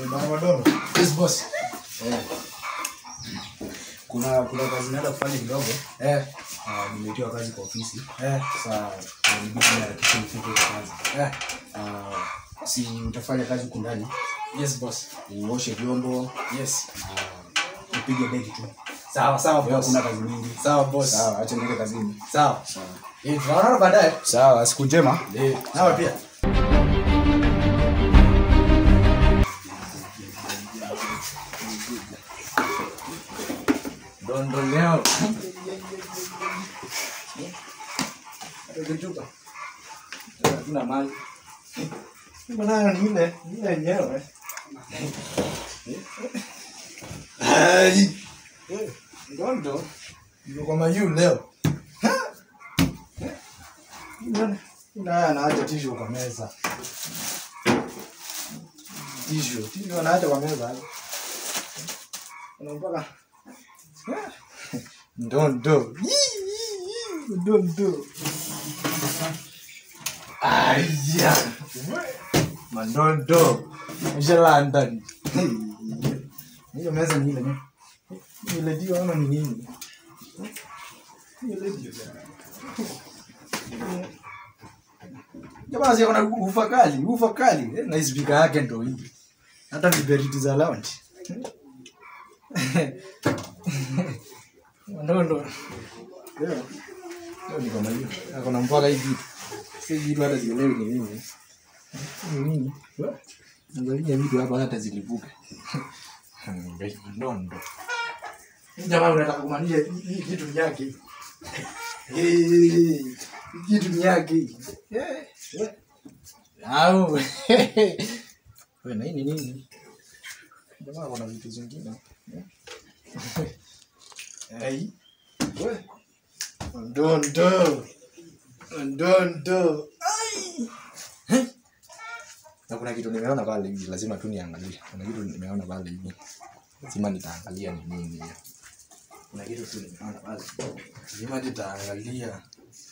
Bwana Madono. Yes boss. Eh. Kuna kuna kazi naenda kufanya kidogo. Eh, Ah, nimeitiwa kazi kwa ofisi. eh, Sasa inabidi niharakishe nifike huko kazi. eh. Ah, si utafanya kazi huku ndani, Yes boss. uoshe vyombo, Yes. ah, upige deki tu. Sawa sawa Leo boss. kuna kazi mingi. Sawa boss. Sawa, acha niende kazini. Sawa. Sawa. Eh, tunaonana baadaye. Sawa, siku njema. Eh, nawe pia. Dondo leo. Tukichuka. Hatuna mali. Mbona ni ile ile yenyewe. Ai. Eh, Dondo. Ndio kwa mayu leo. Ina anaacha tishu kwa meza. Tishu, tishu anaacha kwa meza. Unampaka ndondo. Ndondo. Aya. Mandondo. Mshalanda. Hiyo meza ni ile. Ni ile dio ama ni nini? Ni ile dio. Jamaa si kuna ufa kali, ufa kali. Eh, na speaker yake ndo hii. Hata viberiti za lounge. Ndo ndo. Leo. Leo ni kama hiyo. Akona mpaka hii kitu. Si kitu hata sielewi ni nini. Ni nini? Angalia vitu hapa hata zilivuka. Ngai mandondo. Jamaa unataka kumaanisha hii hii kitu ni yake. Eh, kitu ni yake. Eh, eh. Au. Wewe na hii ni nini? Jamaa kuna vitu zingine. Ai. We. Ndondo. Ndondo. Ai. Eh? Na kuna kitu nimeona pale hivi lazima tu niangalie. Kuna kitu nimeona pale hivi. Lazima nitaangalia ni nini hiyo. Kuna kitu tu nimeona pale. Lazima nitaangalia.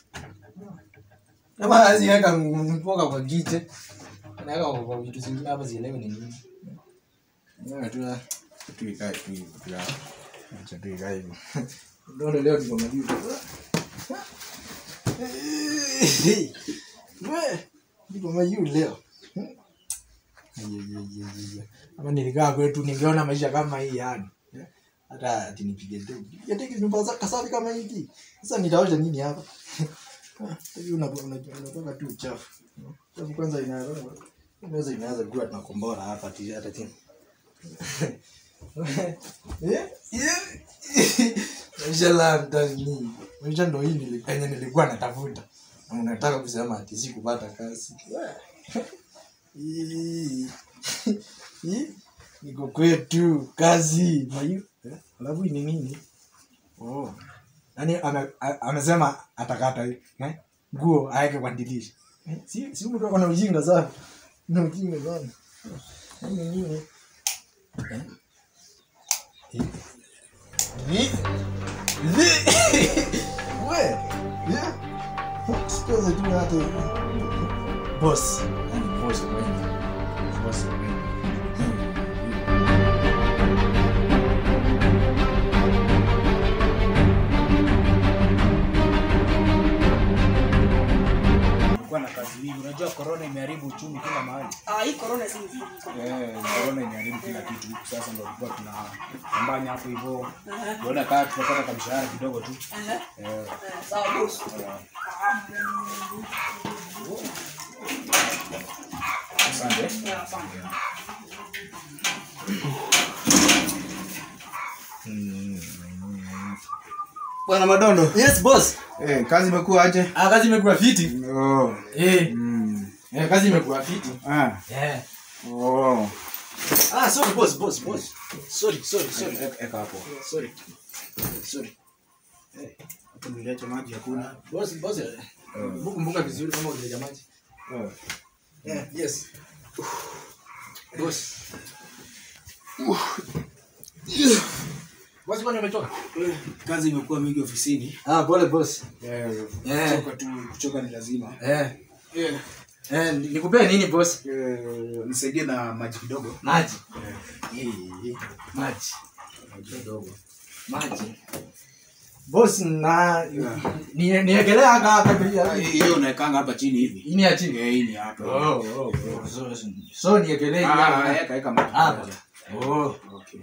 Kama haziweka mpoka kwa kite. Naweka kwa kwa vitu zingine hapa zielewe ni nini. Wewe tu tu ikae tu hivi tu hapo. Acha tu ikae hivyo. Ndio leo ndio malizo. We, niko mayu leo. Ama nilikaa kwetu ningeona maisha kama hii yani. Hata ati nipige deki. Nipige deki nyumba za kasari kama hiki. Sasa nitaosha nini hapa? Hivi unatoka unatoka tu uchafu. Uchafu kwanza inaanza inaweza imeanza kuwa tunakombora hapa ati hata tena. Eh? Eh? Maisha la ndani. Maisha ndo hii nilipenya nilikuwa natafuta. Na unataka kusema ati sikupata kazi. Ii. Ii. Niko kwetu kazi. Mayu. Eh? Alafu hii ni nini? Oh. Yaani ame, a- amesema atakata hii. Eh? Nguo aeke kwa dirisha. Eh? Si si mtu ako na ujinga sana. Na ujinga sana. Hii ni nini? Eh? Hii. Hii. Hii. We. Yeah. Sikiza tu hata boss. Yaani boss wengi. Boss wengi. Kulikuwa na kazi mingi. Unajua corona imeharibu uchumi kila mahali. Ah, hii corona si nzuri. Eh, corona imeharibu kila kitu. Sasa ndio tulikuwa tunapambanya hapo hivyo. Tunaona kama tutapata kamshahara kidogo tu. Aha. Eh, Eh, Sawa boss. asante. Yeah, asante. Bwana Madondo. Yes boss. Eh, kazi imekuwa aje? Ah, kazi imekuwa fiti. Oh. Eh, Mm. eh kazi imekuwa fiti. Ah. Eh. Oh. Ah, sorry boss, boss, boss. Sorry, sorry, sorry. Eka eka hapo. Sorry. Sorry. Hapo niliacha maji hakuna. Boss, boss. eh, Kumbuka vizuri kama ulileja maji. Oh. Yeah, yes. Boss. Boss, kwani umetoka? Kazi imekuwa mingi ofisini. Ah, pole boss. Eh, Eh. kuchoka tu, kuchoka ni lazima. Eh. Eh. Eh, nikupee nini boss? Eh, nisaidie na maji kidogo. Maji. Eh, Eh, maji. maji kidogo. Maji. Boss na Yeah. ni niekelea haka haka Ah, pia. Hiyo unaekanga hapa chini hivi. Ini ya chini. Eh, hii ni hapa. Oh, oh, oh. So, so niekelee Ah, hapa. eka eka maji. Hapa. kidogo. Oh. Okay.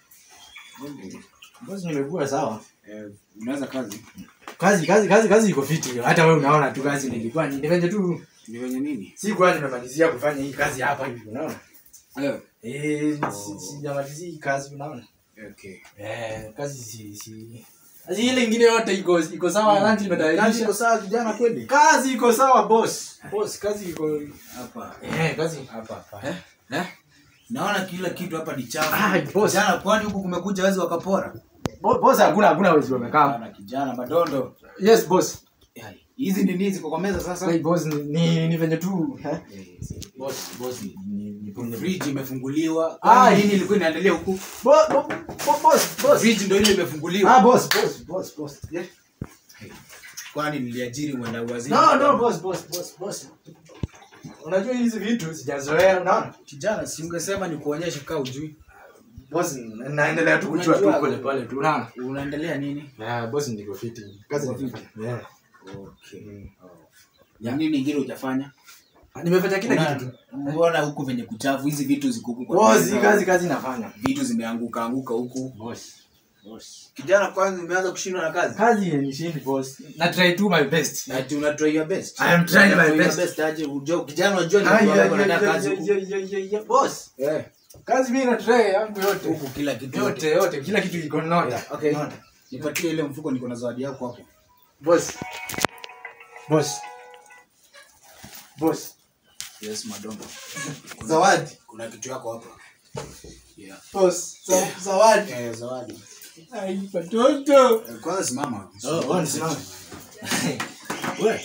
Oh. Boss nimekuwa sawa. Eh, unaweza kazi? Kazi kazi kazi kazi iko fiti. Hata wewe unaona tu kazi nilikuwa ni venye tu Ni wenye nini? sikuwa nimemalizia kufanya hii kazi hapa hivi unaona? Eh, Eh, si- sijamalizia hii kazi unaona? okay. Eh, kazi si si kazi ile ingine yote iko iko sawa lunch Kazi imetayarisha. iko sawa kijana kweli? Kazi iko sawa boss. Boss kazi iko Hapa. eh kazi. Hapa hapa. Eh? Eh? Naona kila kitu hapa ni chafu. Ah, boss. Kijana kwani huku kumekuja wezi wakapora? Bo- Boss hakuna hakuna wezi wamekaa. Kijana kijana madondo. Yes boss. Yai, Hizi ni nini ziko kwa meza sasa? Hey, boss ni ni, ni venye tu eh? Eh, Boss boss ni ni, ni punde. Fridge imefunguliwa. Ah, Ah, nini ilikuwa inaendelea huku? Bo, bo, bo, boss boss. Fridge ndio ile imefunguliwa. Ah boss boss boss boss. Yeah. Kwani niliajiri mwenda uwaziri? No no boss boss boss boss. Unajua hizi vitu sijazoea unaona? Kijana, si ungesema ni kuonyesha kaa ujui. Boss na- naendelea tu kujua tu Unajua- pole pole tu unaona? Unaendelea nini? Ah boss niko fiti. Kazi ni fiti. Yeah. Okay. Ya nini ingine hujafanya? Ah, Nimefanya kila Una- kitu. Mbona huku venye kuchafu hizi vitu ziko huku kwa Boss meza? hii kazi kazi nafanya. Vitu zimeanguka anguka huku. Boss. Boss. Kijana, kwanza umeanza kushindwa na kazi? Kazi yenishindi boss. Na try to my best. Ati una try your best. I am trying my Try your best. best aje ujue kijana unajua ni Ah, watu yeah, wangapi yeah, wanataka yeah, kazi yeah, huku. yeah, yeah, yeah, yeah. Boss. Eh, Kazi mimi na try yangu yote. huku kila kitu Yote yote kila kitu iko nota. Yeah, okay. Nota. Nipatie ile mfuko niko na zawadi yako hapo. Boss. Boss. Boss. Yes, madongo. Zawadi. Kuna kitu yako hapa. Yeah. Boss. Za- Zawadi. Eh, zawadi. Ai, watoto. Eh, Kwanza simama. Oh, oh, nisimame. Wewe,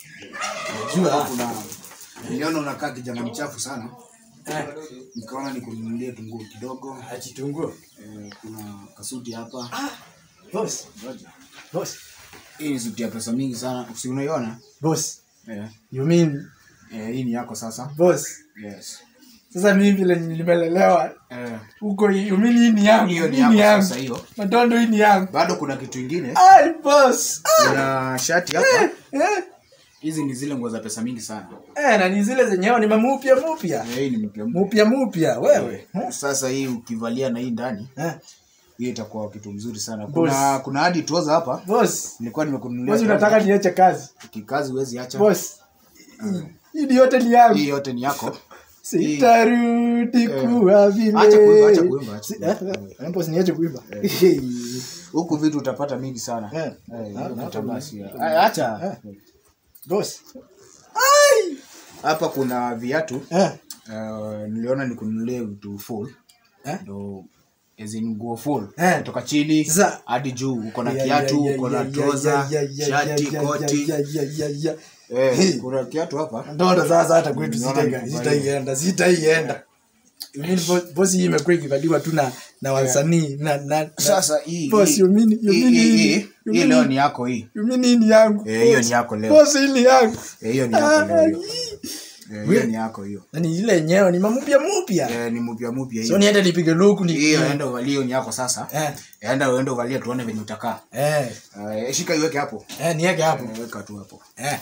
Jua. kuna niliona unakaa kijana mchafu sana. Eh, Nikaona nikununulie tunguo kidogo. achitunguo. Eh, kuna kasuti hapa. Boss. Ngoja. Boss. Hii ni suti ya pesa mingi sana. Si unaiona? Boss. Eh. You mean Eh, hii ni yako sasa. boss? Yes. Sasa mimi vile nimelelewa Eh, huko, you mean hii ni yangu? hiyo ni Hii ni yako yangu. sasa hiyo. Matondo hii ni yangu. Bado kuna kitu ingine. Ai, boss. Ah, Kuna shati hapa. eh. Hizi ni zile nguo za pesa mingi sana. Eh, na ni zile zenyewe ni mamupya mupya. Eh, hii ni mpya mpya. Mupya mupya wewe. Eh? Sasa hii ukivalia na hii ndani, Eh, hiyo itakuwa kitu mzuri sana. Boss. Kuna kuna hadi trouser hapa. Boss. Nilikuwa nimekununulia. Boss unataka niache kazi? kikazi huwezi acha. Boss. hii- Hii ni yote ni yangu. Hii yote ni yako. Sitarudi kuwa vile. Acha kuimba, acha kuimba, acha Si- kuimba. eh, eh, boss niache kuimba. Huku vitu utapata mingi sana. Eh, Eh, na- hiyo na- kitu na- basi. Ah, Acha. Boss. Hapa kuna viatu. Eh. Uh, niliona nikununulie vitu full. Eh? Ndo as in nguo full. Eh. Kutoka chini Sasa- hadi juu uko na Ya, kiatu, ya, ya, uko na ya, ya, trouser, ya, ya, shati, ya, ya, koti. ya, ya, ya, ya. Eh, Hey. kuna kiatu hapa. Ndoto sasa hata kwetu Naona sitaiga- nikubali. sitaienda sitaienda You mean bo- bosi hii imekuwa ikivaliwa tu na na wasanii na na na- Sasa hii Boss, hii- you mean- you hii- mean hii- hii- hii- you hii mean leo hii- ni yako hii. you mean hii ni yangu Eh, hiyo boss. ni yako leo. boss hii ni yangu Eh, hiyo ni yako leo hiyo. Ah, Eh, hiyo ni yako hiyo. na ni ile yenyewe ni mamupya mupya Eh, ni mpya mpya so hiyo. niende nipige luku ni Hiyo enda uvalie hiyo ni yako sasa. eh Enda uende uvalie tuone venye utakaa. eh Eh, shika iweke hapo. eh niweke hapo Eh, Weka tu hapo. eh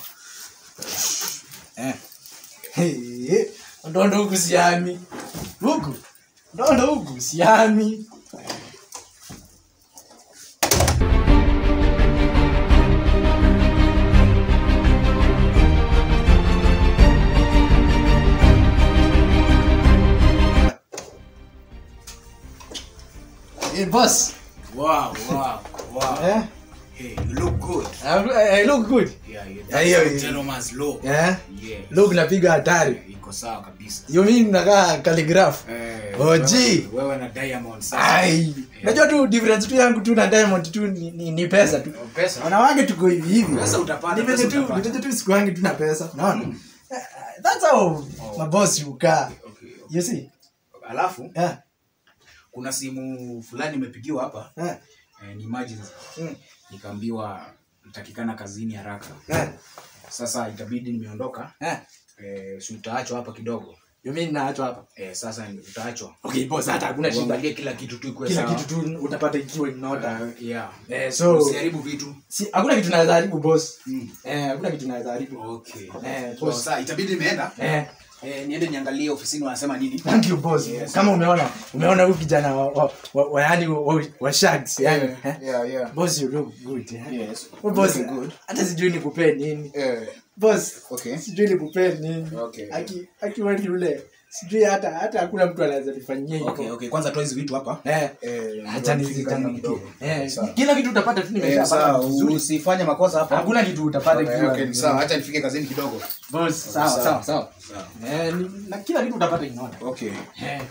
eh Hey, ndondo huku siami huku ndondo huku siami Hey, boss. Wow, wow, wow. Eh? Hey, you look good. I, I look good. Yeah, yeah. Yeah, yeah, That's yeah. gentleman's look. Eh? Yeah. Look napiga hatari. Iko sawa kabisa. You mean nakaa calligraph? Eh, OG. wewe- Wewe na Diamond sasa. Ai. Najua tu difference tu yangu tu na Diamond tu ni, ni, ni pesa tu. Pesa. Wanawake tuko hivi hivi. Pesa utapata, Ni venye pesa tu, utapata. ni venye tu siku yangu tu na pesa. Unaona? Eh, That's how my boss you car. Okay, okay. You see? Alafu Eh. kuna simu fulani imepigiwa hapa. Eh. Eh, ni emergency. Mm. Nikaambiwa nitakikana kazini haraka. Eh. Sasa itabidi nimeondoka. Eh. eh, si utaachwa hapa kidogo Yo, mimi naachwa hapa eh, sasa ni- utaachwa okay boss hata hakuna shida uangalie kila kitu tu ikuwe kila sawa. kitu tu utapata ikiwa in order Eh, yeah. eh so usiharibu vitu si hakuna kitu naweza haribu boss Mm. eh hakuna kitu naweza haribu okay eh so, boss sasa itabidi nimeenda eh eh, niende niangalie ofisini wanasema nini thank you boss Yes. kama umeona umeona huyu kijana wa, wa, wa, wa yani wa, wa shags yani eh? yeah, yeah. boss you look good eh? Yes. Oh, boss Looking good. hata sijui nikupee nini Eh, boss okay. sijui nikupee nini Okay. aki akiwa yule sijui hata hata hakuna mtu anaweza nifanyia hivyo Okay, okay. Kwanza toa hizi vitu hapa. eh Eh, acha ndio nizitanga tufike kidogo kidogo. eh Sawa. kila kitu utapata tu Eh, nimeshapata sawa, vitu vizuri usifanye makosa hapa. hakuna kitu utapata Okay, kiwa okay, sawa, acha nifike kazini kidogo. boss sawa sawa, sawa eh ni- na kila kitu utapata inaona Okay. eh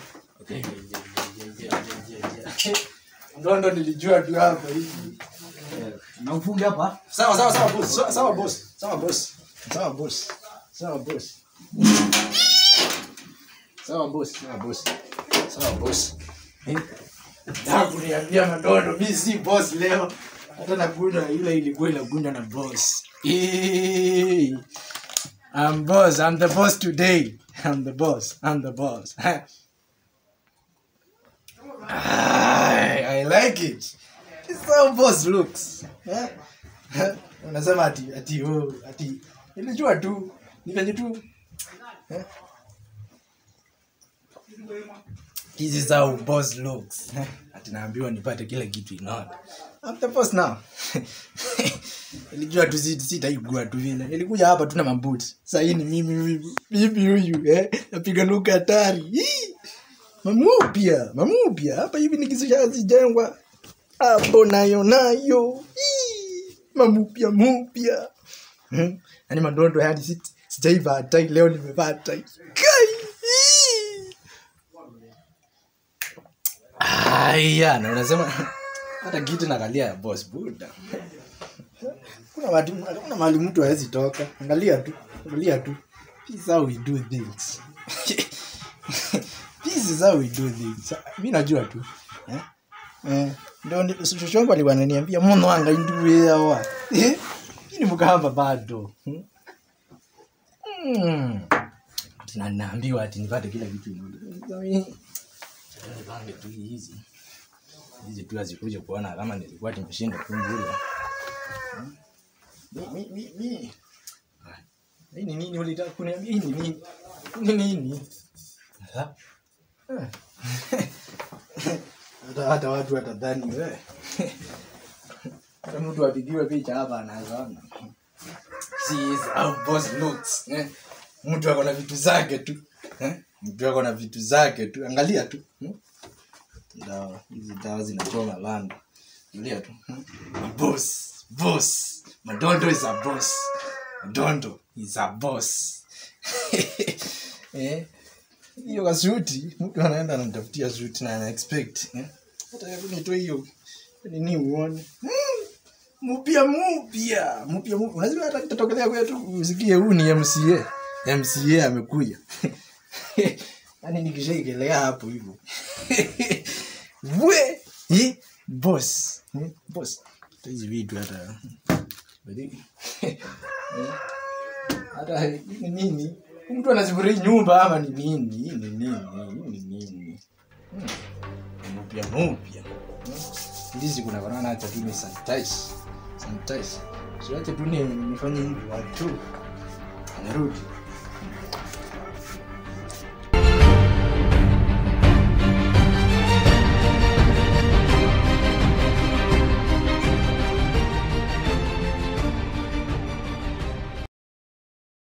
ndondo nilijua tu hapa hivi Na ufunge hapa. sawa sawa sawa boss sawa sawa boss sawa boss sawa boss sawa boss sawa boss sawa boss sawa boss Eh? Nataka kuniambia mandondo mi si boss leo hata nakunywa ile ilikuwa inakunywa na boss Eh. I'm boss I'm the boss today I'm the boss I'm the boss I, I like it It's how boss looks Eh? unasema ati ati oh, ati nilijua tu ni venye tu Eh? This is how boss looks. Ati naambiwa nipate kila kitu in order. I'm the boss now. Nilijua tu si- sitaigua tu vile. Nilikuja hapa tu na mabuti. Sasa hii ni mimi huyu. Mimi huyu eh. Napiga luka hatari. Hii. Mamupia, mamupia. Hapa hivi nikisijengwa. Hapo nayo nayo. Hii. Mamupia mupia. Hmm. Yaani mandondo yani si sijaiva tai leo nimevaa tai. Kai. Hii. Aya, na unasema hata kiti nakalia ya boss buda. Kuna watu kuna mahali mtu hawezi toka. Angalia tu, angalia tu. This is how we do things. This is how we do things. Mimi najua tu. Eh? Eh, ndio ni- shosho wangu alikuwa ananiambia muno anga induwe yawa. Eh? Hii ni mkamba bado. Hmm? Mm. Na naambiwa ati nipate kila kitu. Nipange tu hizi hizi tu azikuja kuona kama nilikuwa nimeshinda kumbula. Mi- mi- mi- mi. Ah, Hii ni nini ulitaka kuniambia? Hii ni nini? Ni nini? Ha? Eh. Hata hata watu watadhani we. Hata mtu apigiwe picha hapa anazaona. See is how boss looks. Eh? Mtu ako na vitu zake tu. Eh? Mtu ako na vitu zake tu. Angalia tu. Hmm? dawa hizi dawa zinachoma landa angalia tu hmm? boss boss madondo is a boss madondo is a boss eh hiyo kasuti mtu anaenda anamtafutia suti na ana expect eh? hata hebu nitoe hiyo nini uone Hmm, mupya mupya mupya mupya unajua hata kitatokelea kwetu usikie huu ni MCA MCA amekuja yani nikishaikelea hapo hivyo we eh, boss eh, boss hata hizi vitu hata Bali- eh, hata hii ni nini mtu anazivuria nyumba ama ni nini hii ni nini hii ni nini Hmm. mpya mpya Hmm. ndizi kuna korona acha tu ni sanitize sanitize siache tu ni nifanye hivi watu narudi